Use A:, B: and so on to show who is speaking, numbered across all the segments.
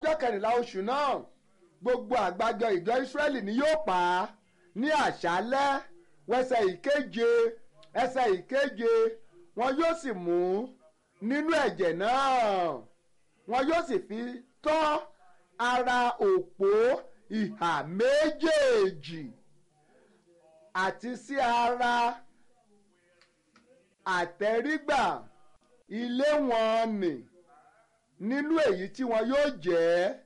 A: ọjọ́ kẹrìnlá oṣù náà gbogbo àgbájọ ìjọ Ísírẹ́lì ni yóò pa á ní àṣálẹ́ wẹsẹ̀ ìkeje ẹsẹ̀ ìkeje wọn yóò sì mú nínú ẹ̀jẹ̀ náà wọn yóò sì fi tọ́ ara òpó ìhà méjèèjì àti sí ara àtẹrígbà ilé wọn nì nínú èyí tí wọn yóò jẹ́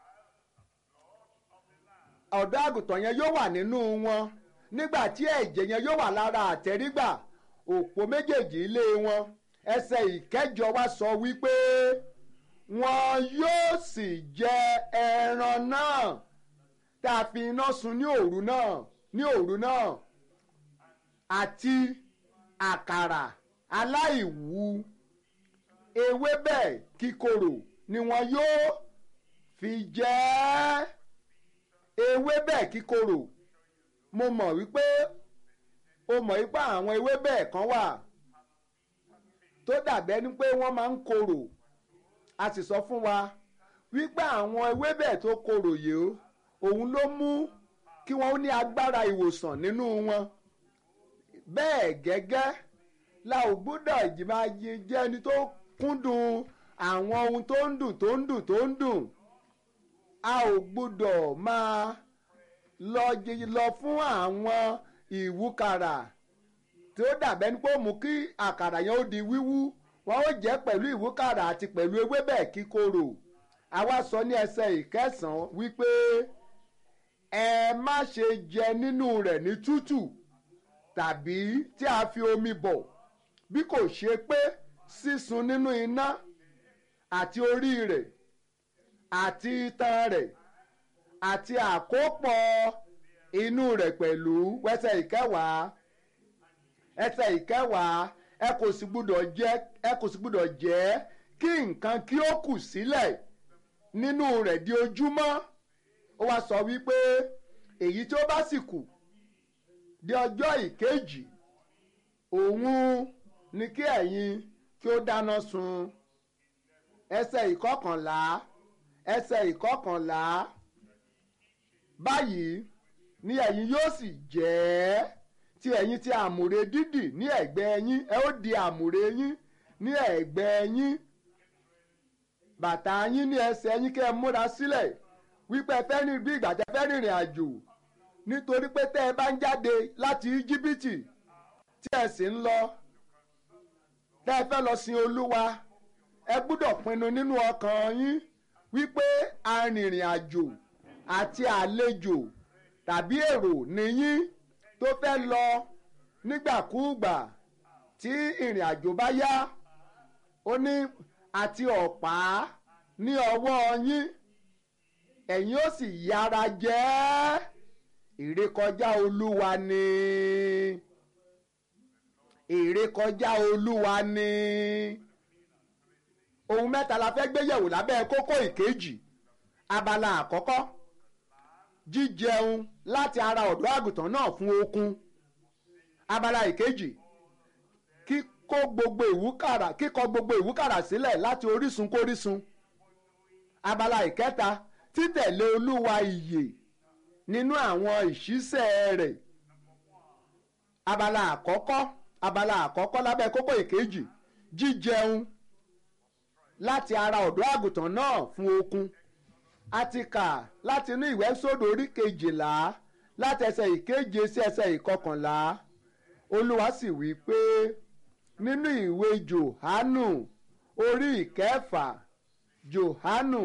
A: ọ̀dọ́ àgùntàn yẹn yóò wà nínú wọn nígbà tí ẹ̀jẹ̀ yẹn yóò wà lára àtẹrígbà òpó méjèèjì ilé wọn ẹsẹ̀ ìkẹjọ wa sọ wípé wọn yóò sì jẹ ẹran náà tá a fi iná sun ní òru náà ní òru náà àti àkàrà aláìwú ewébẹ̀ kíkorò ni wọn yóò fi jẹ ewébẹ̀ kíkorò mo mọ̀ wípé o mọ̀ wípé àwọn ewébẹ̀ kan wà tó dàbẹ́ ni pé wọ́n máa ń korò a sì sọ fún wa wípé àwọn ewébẹ̀ tó korò yìí òun ló mú kí wọ́n ní agbára ìwòsàn nínú wọn bẹ́ẹ̀ gẹ́gẹ́ la ò gbọ́dọ̀ ìjìmá jẹ́ ẹni tó kúndùn àwọn ohun tó ń dùn tó ń dùn tó ń dùn a ò gbọ́dọ̀ máa lọ lọ fún àwọn ìwúkàrà tí ó dàbẹ́ ní pé ó mú kí àkàrà yẹn ó di wíwú wọn ó jẹ́ pẹ̀lú ìwúkàrà àti pẹ̀lú ewébẹ̀ kíkorò àwa sọ ní ẹsẹ̀ ìkẹsàn-án wípé ẹ má ṣe jẹ nínú rẹ̀ ní tútù tàbí tí a fi omi bọ̀ bí kò ṣe pé sísun nínú iná àti orí rẹ̀ àti itan rẹ̀ àti àkópọ̀ inú rẹ̀ pẹ̀lú wẹ́sẹ̀ ìkẹwàá ẹsẹ̀ ìkẹwàá ẹ kò sì gbúdọ̀ jẹ ẹ kò sì gbúdọ̀ jẹ kí nǹkan kí ó kù sílẹ̀ nínú rẹ̀ di ojúmọ́ ó wá sọ wípé èyí tí ó bá sì kù di ọjọ́ ìkejì òun ni kí ẹ̀yin kí ó dáná sun ẹsẹ̀ ìkọkànlá ẹsẹ̀ ìkọkànlá báyìí ni ẹ̀yin yóò sì jẹ́ tí ẹ̀yin ti àmùrè dídì ní ẹ̀gbẹ́ yín ẹ ó di àmùrè yín ní ẹ̀gbẹ́ yín bàtà yín ní ẹsẹ̀ yín kẹ́ ẹ múra sílẹ̀ wípé ẹ fẹ́ rìn bí ìgbà tẹ́ fẹ́ rìnrìn àjò nítorí pé tẹ́ ẹ bá ń jáde láti íjíbítì tí ẹ sì ń lọ tẹ́ ẹ fẹ́ lọ sin olúwa ẹ gbúdọ̀ pinnu nínú ọkàn yín wípé arìnrìn àjò àti àlejò tàbí èrò nìyí tó fẹ́ lọ nígbàkúùgbà tí ìrìn àjò bá yá ó ní àti ọ̀pá ní ọwọ́ yín ẹ̀yin ó sì yára jẹ́ ìrékọjá olúwa ni ìrékọjá olúwa ni ohun mẹ́ta la fẹ́ gbé yẹ̀wò lábẹ́ kókó ìkejì abala àkọ́kọ́ jíjẹun láti ara ọ̀dọ́ àgùntàn náà fún okun abala ìkejì kíkó gbogbo ìwúkàrà kíkọ gbogbo ìwúkàrà sílẹ̀ láti orísun kórísun abala ìkẹta títẹ̀lé olúwa ìyè nínú àwọn ìṣísẹ̀ rẹ̀ abala àkọ́kọ́ abala àkọ́kọ́ lábẹ́ kókó ìkejì jíjẹun láti ara ọ̀dọ́ àgùntàn náà fún okun a ti kà láti inú ìwé sódò orí kejìlá láti ẹsẹ̀ ìkeje sí ẹsẹ̀ ìkọkànlá olúwa sì wí pé nínú ìwé johanu orí ìkẹfà johanu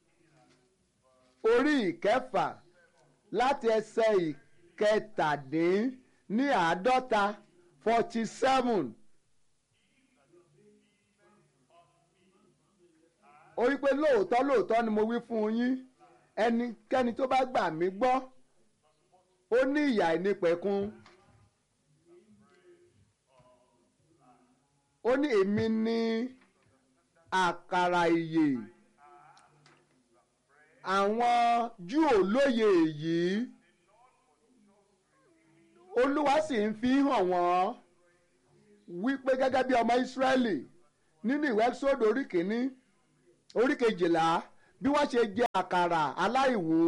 A: orí ìkẹfà láti ẹsẹ̀ ìkẹtàdín ní àádọ́ta forty seven. ó wí pé lóòótọ́ lóòótọ́ ni mo wí fún yín ẹnikẹ́ni tó bá gbà mí gbọ́ ó ní ìyà ìnípẹ̀kun ó ní èmi ní àkàrà ìyè àwọn Júù ò lóye èyí olúwa sì ń fi hàn wọ́n wípé gẹ́gẹ́ bí ọmọ Ísírẹ́lì nínú ìwé sódò orí kìíní orí kejìlá bí wọ́n ṣe jẹ àkàrà aláìwú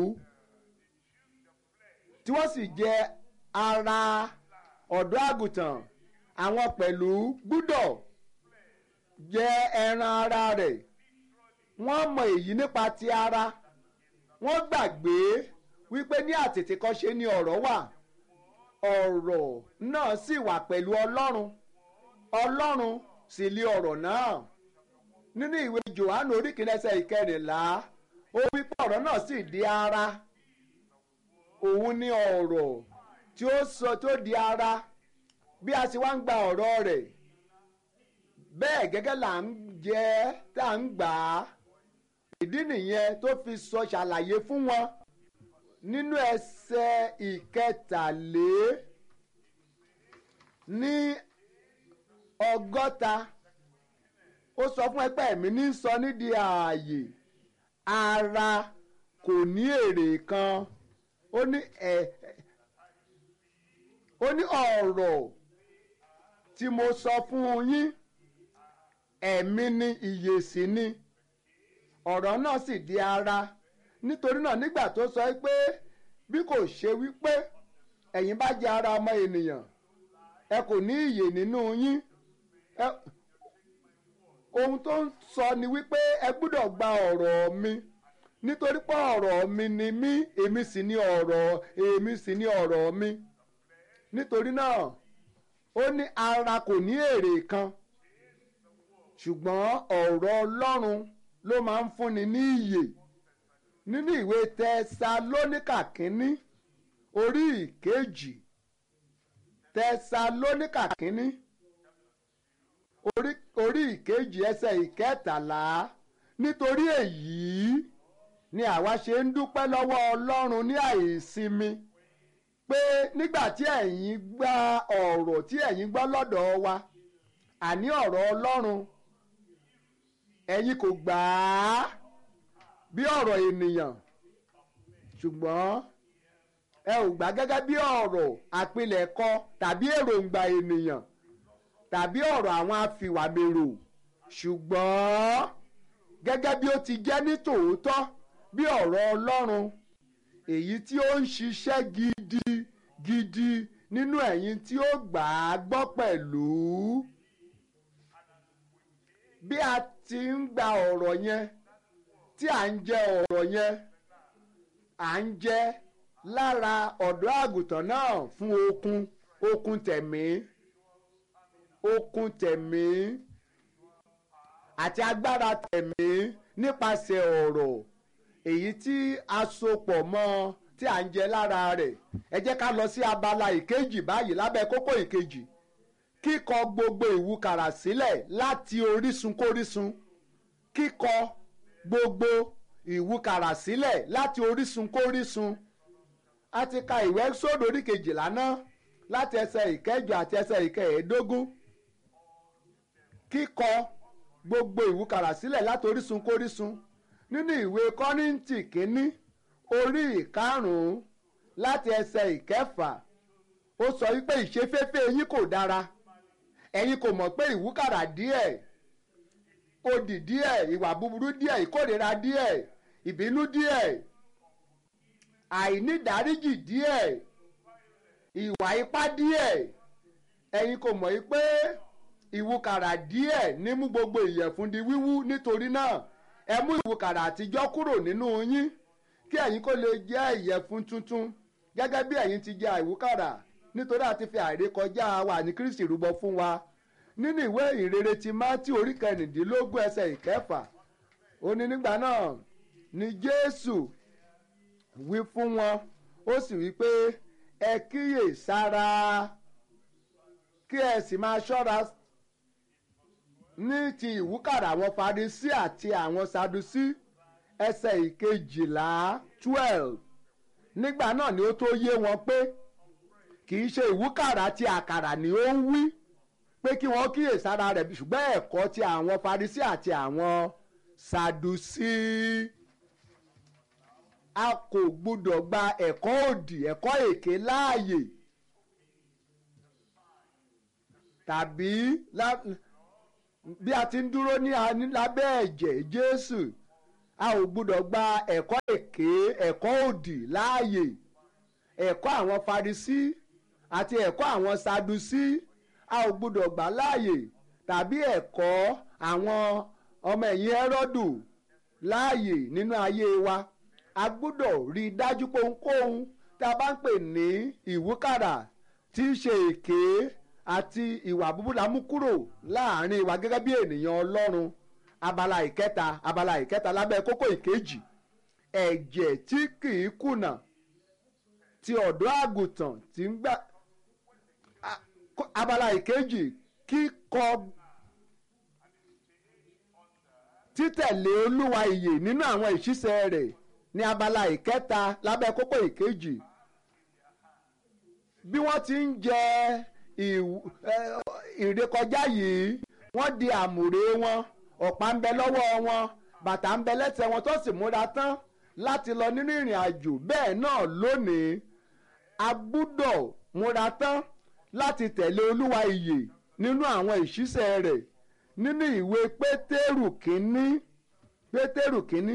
A: tí wọ́n sì jẹ ara ọ̀dọ́ àgùntàn àwọn pẹ̀lú gbúdọ̀ jẹ ẹran ara rẹ̀ wọ́n mọ èyí nípa ti ara wọ́n gbàgbé wípé ní àtètèkọ́ṣe ni ọ̀rọ̀ wà ọ̀rọ̀ náà sì wà pẹ̀lú ọlọ́run ọlọ́run sì lé ọ̀rọ̀ náà nínú ìwé johannu oríkìlẹ́sẹ̀ ìkẹrìnlá ó wípé ọ̀rọ̀ náà sì di ara òun ni ọ̀rọ̀ tí ó sọ tó di ara bí a sì wá ń gba ọ̀rọ̀ rẹ̀ bẹ́ẹ̀ gẹ́gẹ́ là ń jẹ tá à ń gbà á ìdí nìyẹn tó fi sọ ṣàlàyé fún wọn nínú ẹsẹ̀ ìkẹtàlé ní ọgọ́ta ó sọ fún ẹgbẹ́ mi ní sọ nídìí ààyè ara kò ní èrè kan ó ní ẹ ó ní ọ̀rọ̀ tí mo sọ fún yín ẹ̀mí ni ìyè sì ni ọ̀rọ̀ náà sì di ara nítorí náà nígbà tó sọ pé bí kò ṣe wípé ẹ̀yin bá jẹ́ ara ọmọ ènìyàn ẹ kò ní ìyè nínú yín ohun tó ń sọ ni wípé ẹ gbúdọ̀ gba ọ̀rọ̀ mi nítorí pé ọ̀rọ̀ mi ni mí èmi sì ni ọ̀rọ̀ èmi sì ni ọ̀rọ̀ mi nítorí náà ó ní ara kò ní èrè kan ṣùgbọ́n ọ̀rọ̀ Ọlọ́run ló máa ń fúnni ní ìyè nínú ìwé tẹsalóníkà kínní orí ìkejì tẹsalóníkà kínní orí orí ìkejì ẹsẹ̀ ìkẹtàlá nítorí èyí ni àwa ṣe ń dúpẹ́ lọ́wọ́ Ọlọ́run ní àìsinmi pé nígbà tí ẹ̀yin gba ọ̀rọ̀ tí ẹ̀yin gbọ́ lọ́dọ̀ wa àní ọ̀rọ̀ Ọlọ́run ẹ̀yin kò gbà á bí ọ̀rọ̀ ènìyàn ṣùgbọ́n ẹ ò gbà gẹ́gẹ́ bí ọ̀rọ̀ àpilẹ̀kọ tàbí èròǹgbà ènìyàn tàbí ọ̀rọ̀ àwọn afìwàmèrò ṣùgbọ́n gẹ́gẹ́ bí ó ti jẹ́ ní tòótọ́ bí ọ̀rọ̀ Ọlọ́run èyí tí ó ń ṣiṣẹ́ gidi gidi nínú ẹ̀yin tí ó gbà á gbọ́ pẹ̀lú bí a ti ń gba ọ̀rọ̀ yẹn tí à ń jẹ ọ̀rọ̀ yẹn à ń jẹ lára ọ̀dọ́ àgùntàn náà fún okun okun tẹ̀mí okun tẹ̀mí àti agbára tẹ̀mí nípasẹ̀ ọ̀rọ̀ èyí tí a sopọ̀ mọ́ tí à ń jẹ lára rẹ̀ ẹ jẹ́ ká lọ sí abala ìkejì báyìí lábẹ́ kókó ìkejì kíkọ gbogbo ìwúkàrà sílẹ̀ láti orísun kórísun kíkọ gbogbo ìwúkàrà sílẹ̀ láti orísun kórísun a ti ka ìwé sódò orí kejìlá náà láti ẹsẹ̀ ìkẹjọ àti ẹsẹ̀ ìkẹẹ̀ẹ́dógún kíkọ gbogbo ìwúkàrà sílẹ̀ láti orísun kórísun nínú ìwé kọ́ríńtì kínní orí ìkarùn-ún láti ẹsẹ̀ ìkẹfà ó sọ wípé ìṣeféfé yín kò dára ẹ̀yin kò mọ̀ pé ìwúkàrà díẹ̀ odì díẹ̀ ìwà búburú díẹ̀ ìkórìíra díẹ̀ ìbínú díẹ̀ àìnídáríjì díẹ̀ ìwà ipá díẹ̀ ẹ̀yin kò mọ̀ pé ìwúkàrà díẹ̀ ní mú gbogbo ìyẹ̀fun di wíwú nítorí náà ẹ mú ìwúkàrà àtijọ́ kúrò nínú yín kí ẹ̀yin kó lè jẹ́ ìyẹ̀fun tuntun gẹ́gẹ́ bí ẹ̀yin ti jẹ ìwúkàrà nítorí àti fi àìrékọjá wa ní Kristi rúbọ fún wa nínú ìwé ìrere ti Mátíù orí kẹrìndínlógún ẹsẹ̀ ìkẹfà ó ní nígbà náà ni Jésù wí fún wọn ó sì wí pé ẹ kíyè sára kí ẹ sì máa ṣọ́ra ní ti ìwúkàrà àwọn Farisí àti àwọn Sadusí ẹsẹ̀ ìkejìlá twelve nígbà náà ni ó tó yé wọn pé kì í ṣe ìwúkàrà ti àkàrà ni ó ń wí pé kí wọ́n kíyè sára rẹ̀ ṣùgbọ́n ẹ̀kọ́ ti àwọn Farisí àti àwọn Sadusí a kò gbúdọ̀ gba ẹ̀kọ́ òdì ẹ̀kọ́ èké láàyè tàbí bí a ti ń dúró ní lábẹ́ ẹ̀jẹ̀ Jésù a ò gbúdọ̀ gba ẹ̀kọ́ èké ẹ̀kọ́ òdì láàyè ẹ̀kọ́ àwọn Farisí àti ẹ̀kọ́ àwọn Sadusí a ò gbúdọ̀ gbà láàyè tàbí ẹ̀kọ́ àwọn ọmọ ẹ̀yìn Hẹ́rọ́dù láàyè nínú ayé wa a gbúdọ̀ rí i dájú pé ohunkóhun tá a bá ń pè ní ìwúkàrà tí í ṣe èké àti ìwà búburú la mú kúrò láàrin wa gẹ́gẹ́ bí ènìyàn Ọlọ́run abala ìkẹta abala ìkẹta lábẹ́ kókó ìkejì ẹ̀jẹ̀ tí kì í kùnà ti ọ̀dọ́ àgùntàn tí ń gbà abala ìkejì kíkọ títẹ̀lé olúwa ìyè nínú àwọn ìṣiṣẹ́ rẹ̀ ní abala ìkẹta lábẹ́ kókó ìkejì bí wọ́n ti ń jẹ ìrékọjá yìí wọ́n di àmùrè wọn ọ̀pá ń bẹ lọ́wọ́ wọn bàtà ń bẹ lẹ́sẹ̀ wọn tó sì múra tán láti lọ nínú ìrìn àjò bẹ́ẹ̀ náà lónìí a gbúdọ̀ múra tán láti tẹ̀lé olúwa ìyè nínú àwọn ìṣiṣẹ́ rẹ̀ nínú ìwé pétérù kínní pétérù kínní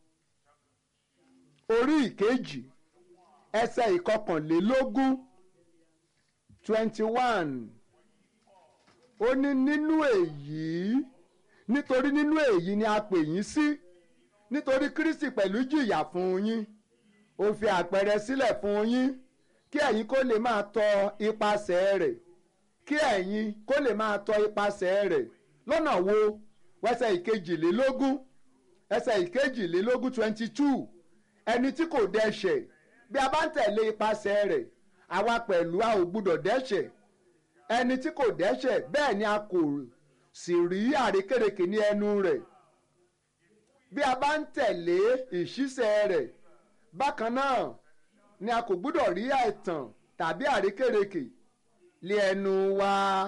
A: orí ìkejì ẹsẹ̀ ìkọkànlélógún twenty one ó ní nínú èyí nítorí nínú èyí ni a pè yín sí nítorí Kristi pẹ̀lú jìyà fún yín ó fi àpẹẹrẹ sílẹ̀ fún yín kí ẹ̀yin kó lè máa tọ ipasẹ̀ rẹ̀ kí ẹ̀yin kó lè máa tọ ipasẹ̀ rẹ̀ lọ́nà wo ẹsẹ̀ ìkejìlélógún ẹsẹ̀ ìkejìlélógún twenty two ẹni tí kò dẹ́ṣẹ̀ bí a bá ń tẹ̀lé ipasẹ̀ rẹ̀ àwa pẹ̀lú a ò gbúdọ̀ dẹ́ṣẹ̀ ẹni tí kò dẹ́ṣẹ̀ bẹ́ẹ̀ ni a kò sì rí àrékérekè ní ẹnu rẹ̀ bí a bá ń tẹ̀lé ìṣísẹ̀ rẹ̀ bákan náà ni a kò gbúdọ̀ rí àìtàn tàbí àrékérekè lé ẹnu wa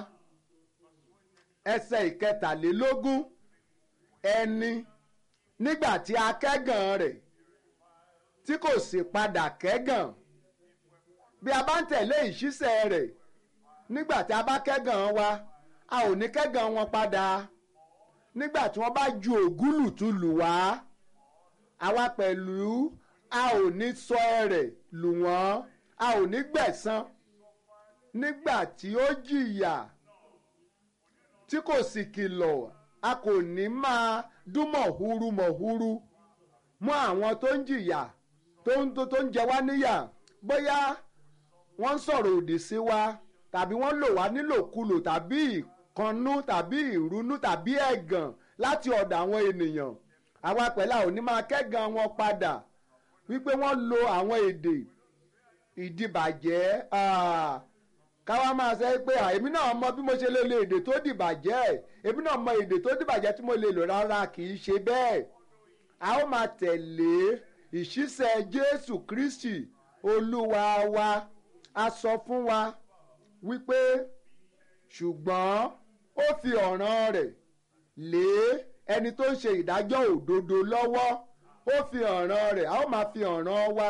A: ẹsẹ̀ ìkẹtàlélógún ẹni nígbà tí a kẹ́gàn rẹ̀ tí kò sì padà kẹ́gàn bí a bá ń tẹ̀lé ìṣísẹ̀ rẹ̀ nígbà tí a bá kẹ́gàn wa a ò ní kẹ́gàn wọn padà nígbà tí wọ́n bá ju ògúlùtù lù wá àwa pẹ̀lú a ò ní sọ ẹ̀rẹ̀ lù wọ́n a ò ní gbẹ̀san nígbà tí ó jìyà tí kò sì kìlọ̀ a kò ní máa dún mọ̀húrú mọ̀húrú mú àwọn tó ń jìyà tó ń tó ń jẹ wá níyà bóyá wọ́n ń sọ̀rọ̀ òdì sí wa tàbí wọ́n lò wá nílòkulò tàbí ìkànnú tàbí ìrunú tàbí ẹ̀gàn láti ọ̀dọ̀ àwọn ènìyàn àwa pẹ̀lú àwọn onímọ̀ akẹ́gàn wọn padà wípé wọ́n lo àwọn èdè ìdìbàjẹ́ káwa máa sọ pé èmi náà mọ bí mo ṣe lè lo èdè tó dìbàjẹ́ èmi náà mọ èdè tó dìbàjẹ́ tí mo lè lò rárá kì í ṣe bẹ́ẹ̀ a ó máa tẹ̀lé ìṣísẹ̀ Jésù Kristi Olúwa wa a sọ fún wa wípé ṣùgbọ́n ó fi ọ̀ràn rẹ̀ lé ẹni tó ń ṣe ìdájọ́ òdodo lọ́wọ́ ó fi ọ̀ràn rẹ̀ a ó máa fi ọ̀ràn wa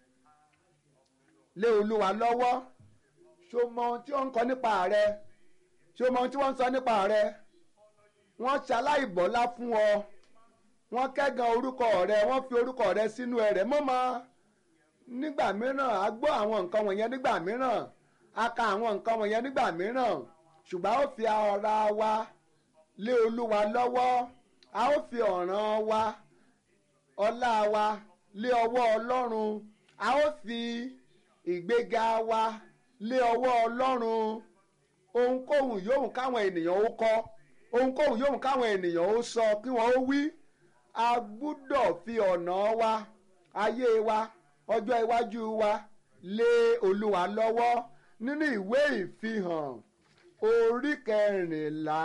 A: lé olúwa lọ́wọ́ ṣó mọ ohun tí wọ́n ń kọ nípa rẹ ṣó mọ ohun tí wọ́n ń sọ nípa rẹ wọ́n ṣaláìbọ́lá fún ọ wọ́n kẹ́gàn orúkọ rẹ wọ́n fi orúkọ rẹ sínú ẹ̀rẹ̀ mọ́mọ́ nígbà mìíràn a gbọ́ àwọn nǹkan wọ̀nyẹn nígbà mìíràn a ka àwọn nǹkan wọ̀nyẹn nígbà mìíràn ṣùgbọ́n a ó fi ara wa lé olúwa lọ́wọ́ a ó fi ọ̀ràn wa ọlá wa lé ọwọ́ ọlọ́run a ó fi ìgbéga wa lé ọwọ́ ọlọ́run ohunkóhun yòówù káwọn ènìyàn ó kọ ohunkóhun yòówù káwọn ènìyàn ó sọ kí wọ́n ó wí a gbúdọ̀ fi ọ̀nà wa ayé wa ọjọ́ iwájú wa lé olúwa lọ́wọ́ nínú ìwé ìfihàn orí kẹrìnlá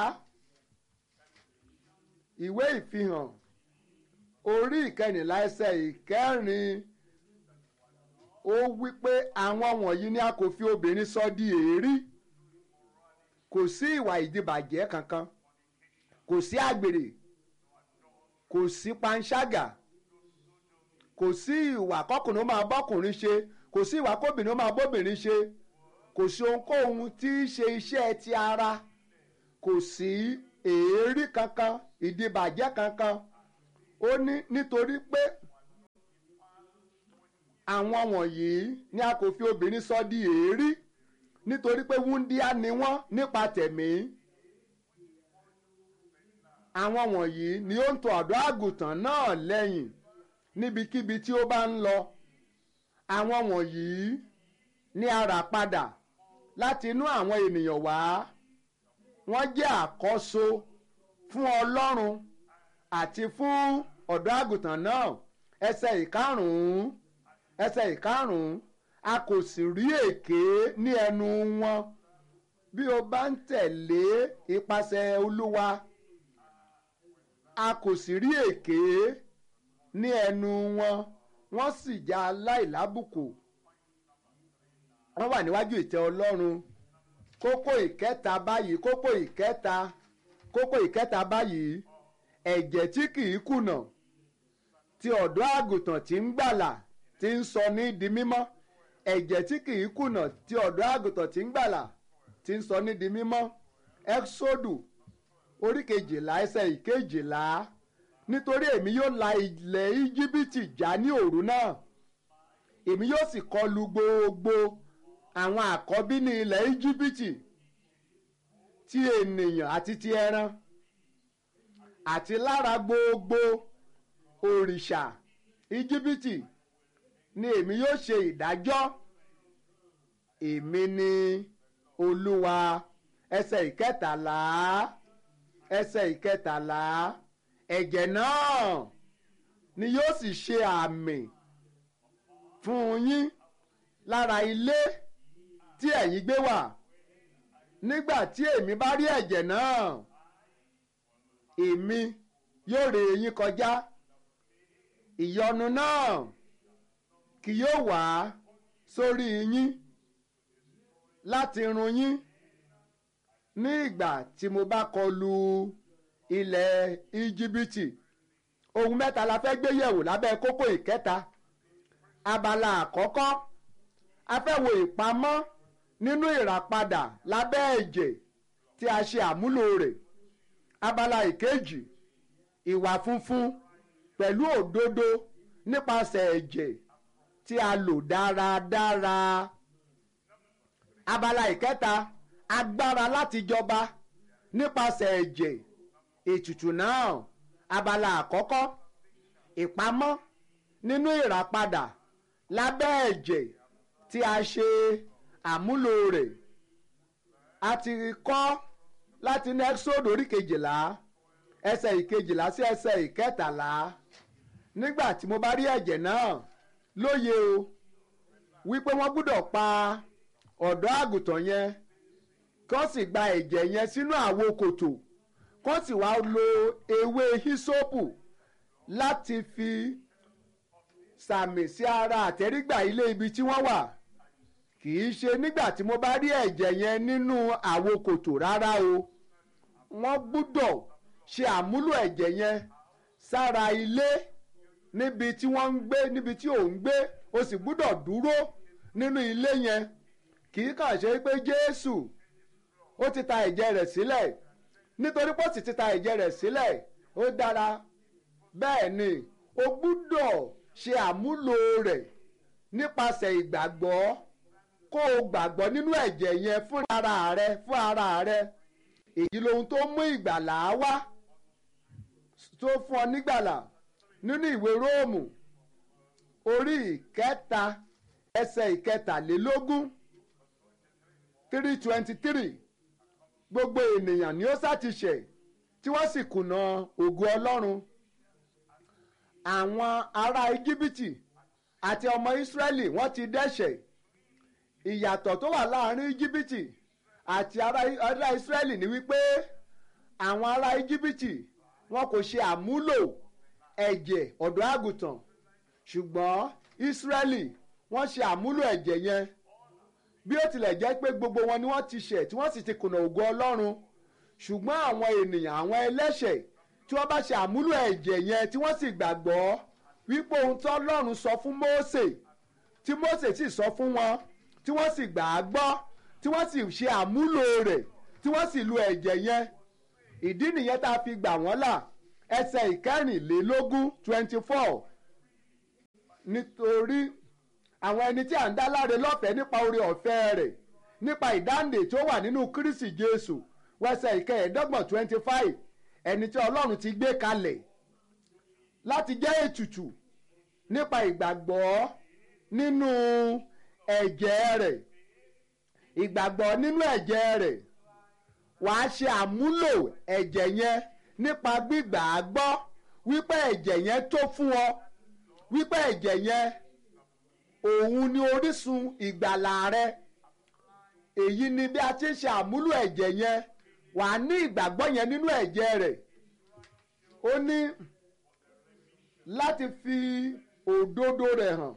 A: ìwé ìfihàn orí ìkẹrìnlá ẹsẹ̀ ìkẹrin ó wí pé àwọn wọ̀nyí ni a kò fi obìnrin sọ di èérí kò sí ìwà ìdìbàjẹ́ kankan kò sí àgbèrè kò sí panṣágà kò sí ìwà kọkùnrin ó máa bọ́kùnrin ṣe kò sí ìwà kóbìnrin ó máa bóbìnrin ṣe kò sí ohunkóhun tí í ṣe iṣẹ́ ti ara kò sí èérí kankan ìdìbàjẹ́ kankan ó ní nítorí pé àwọn wọ̀nyí ni a kò fi obìnrin sọ di èérí nítorí pé wúndíá ni wọ́n nípa tẹ̀mí àwọn wọ̀nyí ni ó ń tọ̀ ọ̀dọ́ àgùntàn náà lẹ́yìn níbikíbi tí ó bá ń lọ àwọn wọ̀nyí ni a rà padà láti inú àwọn ènìyàn wá wọ́n jẹ́ àkọ́so fún Ọlọ́run àti fún ọ̀dọ́ àgùntàn náà ẹsẹ̀ ìkarùn-ún ẹsẹ̀ ìkarùn-ún a kò sì rí èké ní ẹnu wọn bí o bá ń tẹ̀lé ipasẹ̀ Olúwa a kò sì rí èké ní ẹnu wọn wọ́n sì já aláìlábùkù wọ́n wà níwájú ìtẹ́ Ọlọ́run kókó ìkẹta báyìí kókó ìkẹta kókó ìkẹta báyìí ẹ̀jẹ̀ tí kìí kùnà ti ọ̀dọ́ àgùntàn tí ń gbàlà tí ń sọ ní di mímọ́ ẹ̀jẹ̀ tí kìí kùnà ti ọ̀dọ́ àgùntàn tí ń gbàlà tí ń sọ ní di mímọ́ ẹ́xódù orí kejìlá ẹsẹ̀ ìkejìlá nítorí èmi yóò la ilẹ̀ íjíbítì já ní òru náà èmi yóò sì kọlu gbogbo àwọn àkọ́bí ní ilẹ̀ íjíbítì ti ènìyàn àti ti ẹran àti lára gbogbo òrìṣà íjíbítì ni èmi yóò ṣe ìdájọ́ èmi ni olúwa ẹsẹ̀ ìkẹtàlá ẹsẹ̀ ìkẹtàlá ẹ̀jẹ̀ náà ni yóò sì ṣe àmì fún yín lára ilé tí ẹ̀yin gbé wà nígbà tí èmi bá rí ẹ̀jẹ̀ náà èmi yóò ré yín kọjá ìyọnu náà kì yóò wá sórí yín láti run yín ní ìgbà tí mo bá kọlu ilẹ̀ íjíbítì ohun mẹ́ta la fẹ́ gbé yẹ̀wò lábẹ́ kókó ìkẹta abala àkọ́kọ́ a fẹ́ wo ìpamọ́ nínú ìràpadà lábẹ́ ẹ̀jẹ̀ tí a ṣe àmúlò rẹ̀ abala ìkejì ìwà funfun pẹ̀lú òdodo nípasẹ̀ ẹ̀jẹ̀ tí a lò dáradára abala ìkẹta agbára láti jọba nípasẹ̀ ẹ̀jẹ̀ ètùtù náà abala àkọ́kọ́ ìpamọ́ nínú ìràpadà lábẹ́ ẹ̀jẹ̀ tí a ṣe àmúlò rẹ̀ a ti kọ́ láti ní ẹ́sọ́dù orí kejìlá ẹsẹ̀ ìkejìlá sí ẹsẹ̀ ìkẹtàlá nígbà tí mo bá rí ẹ̀jẹ̀ náà lóye o wípé wọ́n gbúdọ̀ pa ọ̀dọ́ àgùntàn yẹn kó sì gba ẹ̀jẹ̀ yẹn sínú àwo kòtò kó sì wá lo ewé hísópù láti fi sàmì sí ara àtẹ́rígbà ilé ibi tí wọ́n wà kì í ṣe nígbà tí mo bá rí ẹ̀jẹ̀ yẹn nínú àwo kòtò rárá o wọ́n gbúdọ̀ ṣe àmúlò ẹ̀jẹ̀ yẹn sára ilé níbi tí wọ́n ń gbé níbi tí ò ń gbé o sì gbúdọ̀ dúró nínú ilé yẹn kì í kàn ṣe pé Jésù ó ti ta ẹ̀jẹ̀ rẹ̀ sílẹ̀ nítorí pé ó sì ti ta ẹ̀jẹ̀ rẹ̀ sílẹ̀ ó dára bẹ́ẹ̀ ni o gbúdọ̀ ṣe àmúlò rẹ̀ nípasẹ̀ ìgbàgbọ́ kó o gbàgbọ́ nínú ẹ̀jẹ̀ yẹn fún ara rẹ fún ara rẹ èyí lohun tó mú ìgbàlà wá tó fún ọ nígbàlà nínú ìwé róòmù orí ìkẹta ẹsẹ̀ ìkẹtàlélógún three twenty three gbogbo ènìyàn ni ó ṣàtìṣẹ̀ tí wọ́n sì kùnà ògo ọlọ́run àwọn ará íjíbítì àti ọmọ ìsírẹ́lì wọ́n ti dẹ́ṣẹ̀ ìyàtọ̀ tó wà láàrin íjíbítì àti ará ìsírẹ́lì ni wípé àwọn ará íjíbítì wọn kò ṣe àmúlò ẹ̀jẹ̀ ọ̀dọ́ àgùntàn ṣùgbọ́n ìsírẹ́lì wọ́n ṣe àmúlò ẹ̀jẹ̀ yẹn bí ó tilẹ̀ jẹ́ pé gbogbo wọn ni wọ́n ti ṣẹ̀ tí wọ́n sì ti kùnà ògo ọlọ́run ṣùgbọ́n àwọn ènìyàn àwọn ẹlẹ́ṣẹ̀ tí wọ́n bá ṣe àmúlò ẹ̀jẹ̀ yẹn tí wọ́n sì gbàgbọ́ wípé ohun tí ọlọ́run sọ fún Mósè tí Mósè sì sọ fún wọn tí wọ́n sì gbà á gbọ́ tí wọ́n sì ṣe àmúlò rẹ̀ tí wọ́n sì lu ẹ̀jẹ̀ yẹn ìdí nìyẹn tá a fi gbà wọ́n là ẹsẹ̀ ìkẹrìnlélógún twenty four nítorí àwọn ẹni tí à ń dá láre lọ́fẹ̀ẹ́ nípa oore ọ̀fẹ́ rẹ̀ nípa ìdáǹdè tó wà nínú Kristi Jésù wẹsẹ̀ ìkẹẹ̀ẹ́dọ́gbọ̀n twenty five ẹni tí Ọlọ́run ti gbé kalẹ̀ láti jẹ́ ètùtù nípa ìgbàgbọ́ nínú ẹ̀jẹ̀ rẹ̀ ìgbàgbọ́ nínú ẹ̀jẹ̀ rẹ̀ wàá ṣe àmúlò ẹ̀jẹ̀ yẹn nípa gbígbà á gbọ́ wípé ẹ̀jẹ̀ yẹn tó fún ọ wípé ẹ̀jẹ̀ yẹn òun ni orísun ìgbàlà rẹ èyí ni bí a ti ń ṣe àmúlò ẹ̀jẹ̀ yẹn wàá ní ìgbàgbọ́ yẹn nínú ẹ̀jẹ̀ rẹ̀ ó ní láti fi òdodo rẹ̀ hàn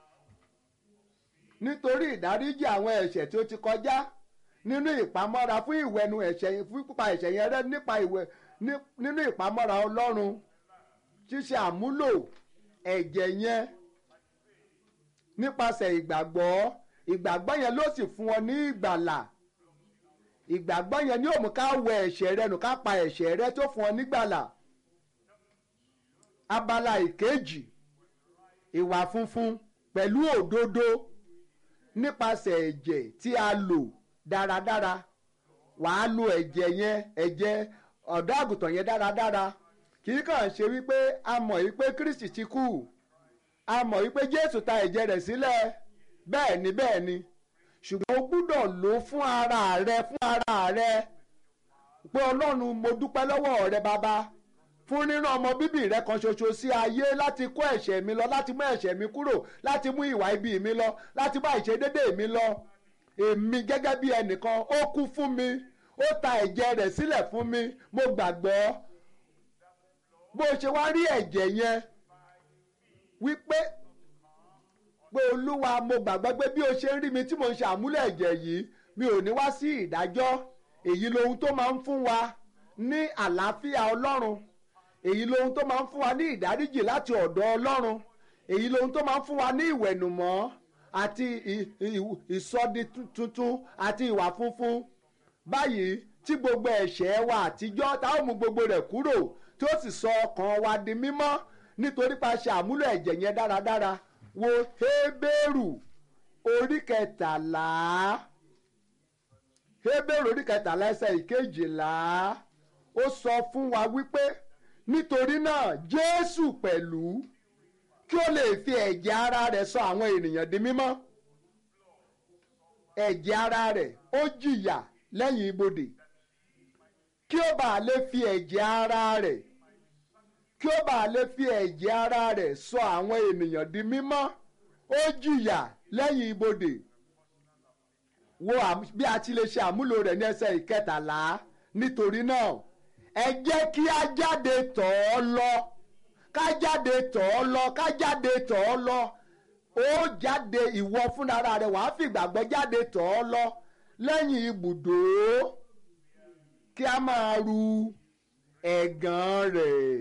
A: nítorí ìdáríjì àwọn ẹ̀ṣẹ̀ tí ó ti kọjá nínú ìpamọ́ra fún ìwẹ̀nu ẹ̀ṣẹ̀ fún pípa ẹ̀ṣẹ̀ yẹn rẹ́ nípa ìwẹ̀ nínú ìpamọ́ra Ọlọ́run ṣíṣe àmúlò ẹ̀jẹ̀ yẹn nípasẹ̀ ìgbàgbọ́ ìgbàgbọ́ yẹn ló sì fún ọ ní ìgbàlà ìgbàgbọ́ yẹn ni ó mú ká wẹ ẹ̀ṣẹ̀ rẹ nù ká pa ẹ̀ṣẹ̀ rẹ tó fún ọ nígbàlà abala ìkejì ìwà funfun pẹ̀lú òdodo nípasẹ̀ ẹ̀jẹ̀ tí a lò dáradára wàá lo ẹ̀jẹ̀ yẹn ẹ̀jẹ̀ ọ̀dọ́ àgùntàn yẹn dáradára kì í kàn ṣe wípé a mọ̀ wípé Kristi ti kú a mọ̀ wípé Jésù ta ẹ̀jẹ̀ rẹ̀ sílẹ̀ bẹ́ẹ̀ ni bẹ́ẹ̀ ni ṣùgbọ́n o gbúdọ̀ lò ó fún ara rẹ fún ara rẹ pé Ọlọ́run mo dúpẹ́ lọ́wọ́ rẹ bàbá fún rírán ọmọ bíbí rẹ kan ṣoṣo sí ayé láti kó ẹ̀ṣẹ̀ mi lọ láti mú ẹ̀ṣẹ̀ mi kúrò láti mú ìwà ibi mi lọ láti bá ìṣedédé mi lọ èmi gẹ́gẹ́ bí ẹnìkan ó kú fún mi ó ta ẹ̀jẹ̀ rẹ̀ sílẹ̀ fún mi mo gbàgbọ́ bó ṣe wá rí ẹ̀jẹ̀ yẹn wípé pé olúwa mo gbàgbọ́ pé bí o ṣe ń rí mi tí mo ń ṣe àmúlẹ̀ ẹ̀jẹ̀ yìí mi ò ní wá sí ìdájọ́ èyí lohun tó máa ń fún wa ní àlàáfíà ọlọ́run èyí lohun tó máa ń fún wa ní ìdáríjì láti ọ̀dọ̀ ọlọ́run èyí lohun tó máa ń fún wa ní ìwẹ̀nùmọ́ àti ìsọdi tuntun àti ìwà funfun báyìí tí gbogbo ẹ̀ṣẹ̀ wa àtijọ́ tá ó mú gbogbo rẹ̀ kúrò tí ó sì sọ ọkàn wa di mímọ́ nítorí pa ṣe àmúlò ẹ̀jẹ̀ yẹn dáradára wo Hébérù orí kẹtàlá Hébérù orí kẹtàlá ẹsẹ̀ ìkejìlá ó sọ fún wa wípé nítorí náà Jésù pẹ̀lú kí ó lè fi ẹ̀jẹ̀ ara rẹ̀ sọ àwọn ènìyàn di mímọ́ ẹ̀jẹ̀ ara rẹ̀ ó jìyà lẹ́yìn ibodè kí ó bàa lè fi ẹ̀jẹ̀ ara rẹ̀ kí ó bàa lè fi ẹ̀jẹ̀ ara rẹ̀ sọ àwọn ènìyàn di mímọ́ ó jìyà lẹ́yìn ibodè wo bí a ti lè ṣe àmúlò rẹ̀ ní ẹsẹ̀ ìkẹtàlá nítorí náà ẹ jẹ́ kí a jáde tọ̀ ọ́ lọ ká jáde tọ̀ ọ́ lọ ká jáde tọ̀ ọ́ lọ ó jáde ìwọ fúnra rẹ̀ wàá fìgbàgbọ́ jáde tọ̀ ọ́ lọ lẹ́yìn ibùdó kí a máa ru ẹ̀gàn rẹ̀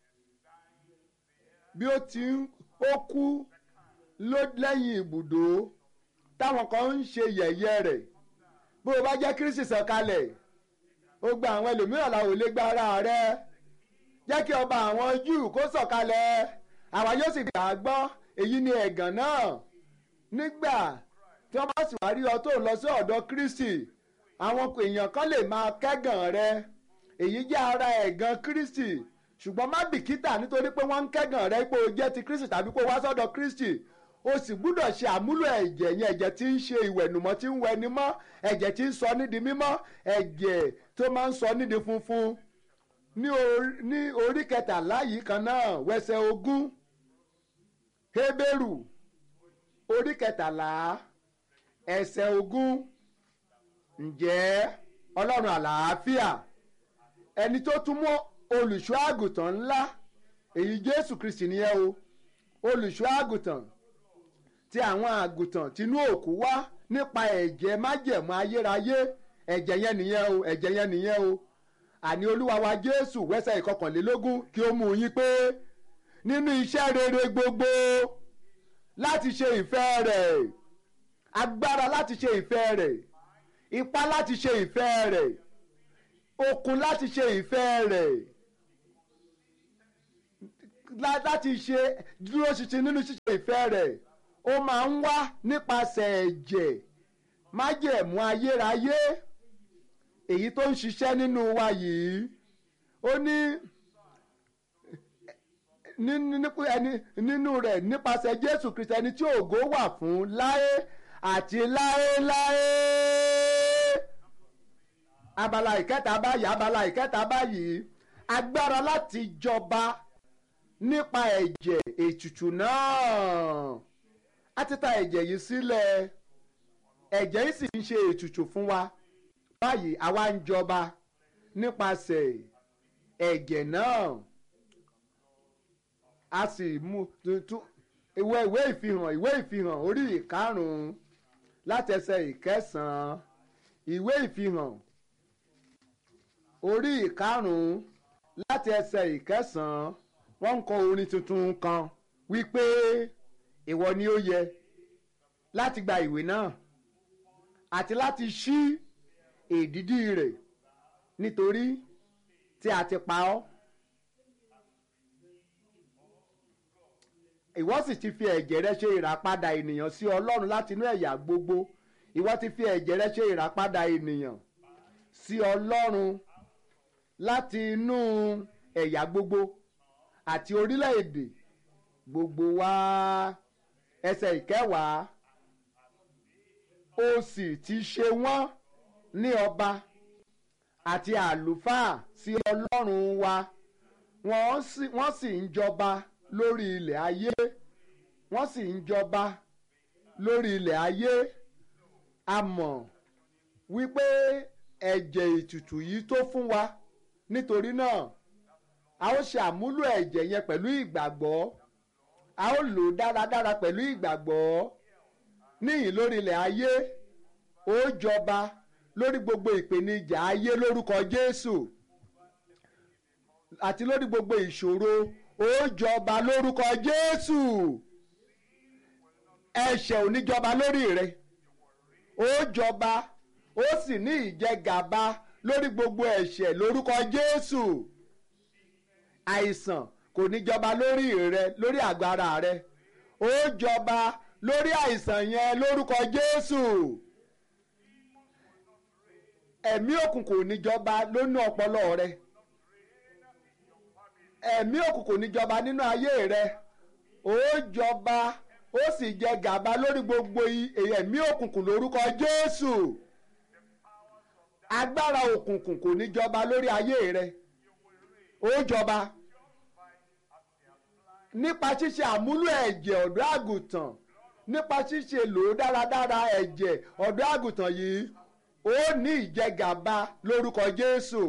A: bí ó ti ń ó kú lẹ́yìn ibùdó táwọn kan ń ṣe yẹ̀yẹ́ rẹ̀ bó o bá jẹ́ Kristi sọ̀kalẹ̀ ó gba àwọn ẹlòmíràn làwọn ò lè gba ara rẹ̀ jẹ́ kí ọba àwọn Júù kó sọ̀kalẹ̀ àwa yóò sì gbà á gbọ́ èyí ni ẹ̀gàn náà nígbà tí wọ́n bá sì wá rí ọ tó lọ sí ọ̀dọ̀ Kristi àwọn èèyàn kan lè máa kẹ́gàn rẹ èyí jẹ́ ara ẹ̀gàn Kristi ṣùgbọ́n má bìkítà nítorí pé wọ́n ń kẹ́gàn rẹ pé o jẹ́ ti Kristi tàbí pé o wá sọ́dọ̀ Kristi o sì gbúdọ̀ ṣe àmúlò ẹ̀jẹ̀ yẹn ẹ̀jẹ̀ tí ń ṣe ìwẹ̀nùmọ́ tí ń wẹni mọ́ ẹ̀jẹ̀ tí ń sọ nídìí mímọ́ ẹ̀jẹ̀ tó máa ń sọ nídìí funfun ní orí kẹtàlá yìí kan náà wẹsẹ̀ ogún Hébérù orí kẹtàlá ẹsẹ̀ ogún ǹjẹ́ Ọlọ́run àlàáfíà ẹni tó tún mọ́ olùṣọ́ àgùntàn ńlá èyí Jésù Kristi nìyẹn o olùṣọ́ àgùntàn tí àwọn àgùntàn tinú òkú wá nípa ẹ̀jẹ̀ májẹ̀mú ayérayé ẹ̀jẹ̀ yẹn nìyẹn o ẹ̀jẹ̀ yẹn nìyẹn o àní olúwa wa Jésù wẹ́sẹ̀ ìkọkànlélógún kí ó mú yín pé nínú iṣẹ́ rere gbogbo láti ṣe ìfẹ́ rẹ̀ agbára láti ṣe ìfẹ́ rẹ̀ ipá láti ṣe ìfẹ́ rẹ̀ okun láti ṣe ìfẹ́ rẹ̀ láti ṣe dúró ṣinṣin nínú ṣíṣe ìfẹ́ rẹ̀ ó máa ń wá nípasẹ̀ ẹ̀jẹ̀ májẹ̀mú ayérayé èyí tó ń ṣiṣẹ́ nínú wa yìí ó ní nínú rẹ̀ nípasẹ̀ Jésù Kristi ẹni tí ògo wà fún láé àti láéláé abala ìkẹta báyìí abala ìkẹta báyìí agbára láti jọba nípa ẹ̀jẹ̀ ètùtù náà a ti ta ẹ̀jẹ̀ yìí sílẹ̀ ẹ̀jẹ̀ yìí sì ń ṣe ètùtù fún wa báyìí àwa ń jọba nípasẹ̀ ẹ̀jẹ̀ náà a sì mú tuntun ìwé ìwé ìfihàn ìwé ìfihàn orí ìkarùn-ún láti ẹsẹ̀ ìkẹsàn-án ìwé ìfihàn orí ìkarùn-ún láti ẹsẹ̀ ìkẹsàn-án wọ́n ń kọ orin tuntun kan wípé ìwọ ni ó yẹ láti gba ìwé náà àti láti ṣí èdìdí rẹ̀ nítorí tí a ti pa ọ́. ìwọ sì ti fi ẹ̀jẹ̀ rẹ ṣe ìràpadà ènìyàn sí ọlọ́run láti inú ẹ̀yà gbogbo ìwọ ti fi ẹ̀jẹ̀ rẹ ṣe ìràpadà ènìyàn sí ọlọ́run láti inú ẹ̀yà gbogbo àti orílẹ̀-èdè gbogbo wá ẹsẹ̀ ìkẹwàá ó sì ti ṣe wọ́n ní ọba àti àlùfáà sí ọlọ́run wa wọ́n sì ń jọba lórí ilẹ̀ ayé wọ́n sì ń jọba lórí ilẹ̀ ayé a mọ̀ wípé ẹ̀jẹ̀ ètùtù yìí tó fún wa nítorí náà a ó ṣe àmúlò ẹ̀jẹ̀ yẹn pẹ̀lú ìgbàgbọ́ a ó lò ó dáradára pẹ̀lú ìgbàgbọ́ níyìn lórí ilẹ̀ ayé ó jọba lórí gbogbo ìpèníjà ayé lórúkọ Jésù àti lórí gbogbo ìṣòro ó jọba lórúkọ Jésù ẹ̀ṣẹ̀ ò ní jọba lórí rẹ ó jọba ó sì ní ìjẹgàba lórí gbogbo ẹ̀ṣẹ̀ lórúkọ Jésù àìsàn kò ní jọba lórí rẹ lórí àgọ́ ara rẹ ó jọba lórí àìsàn yẹn lórúkọ Jésù ẹ̀mí òkùnkùn kò ní jọba lónú ọpọlọ rẹ ẹ̀mí òkùnkùn ní jọba nínú ayé rẹ ó jọba ó sì jẹ gàba lórí gbogbo ẹ̀mí òkùnkùn lórúkọ Jésù agbára òkùnkùn kò ní jọba lórí ayé rẹ ó jọba nípa ṣíṣe àmúlò ẹ̀jẹ̀ ọ̀dọ́ àgùntàn nípa ṣíṣe lò ó dáradára ẹ̀jẹ̀ ọ̀dọ́ àgùntàn yìí ó ní ìjẹgàba lórúkọ Jésù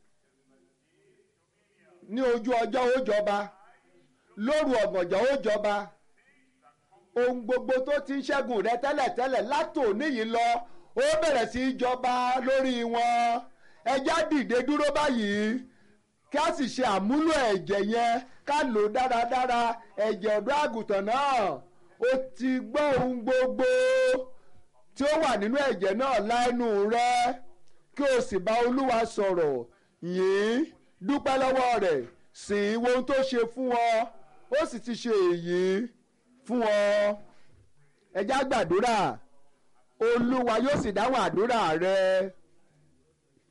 A: ní ojú ọjọ́ ó jọba lóru ọ̀gànjọ́ ó jọba ohun gbogbo tó ti ń ṣẹ́gun rẹ tẹ́lẹ̀tẹ́lẹ̀ látòní yìí lọ ó bẹ̀rẹ̀ sí í jọba lórí wọn ẹjá dìde dúró báyìí kí a sì ṣe àmúlò ẹ̀jẹ̀ yẹn ká lò dáradára ẹ̀jẹ̀ ọ̀dọ́ àgùntàn náà ó ti gbọ́ ohun gbogbo tí ó wà nínú ẹ̀jẹ̀ náà lẹ́nu rẹ kí o sì bá olúwa sọ̀rọ̀ yìí dúpẹ́ lọ́wọ́ rẹ̀ sìn wo ohun tó ṣe fún ọ ó sì ti ṣe èyí fún ọ ẹ já gbàdúrà olúwa yóò sì dáhùn àdúrà rẹ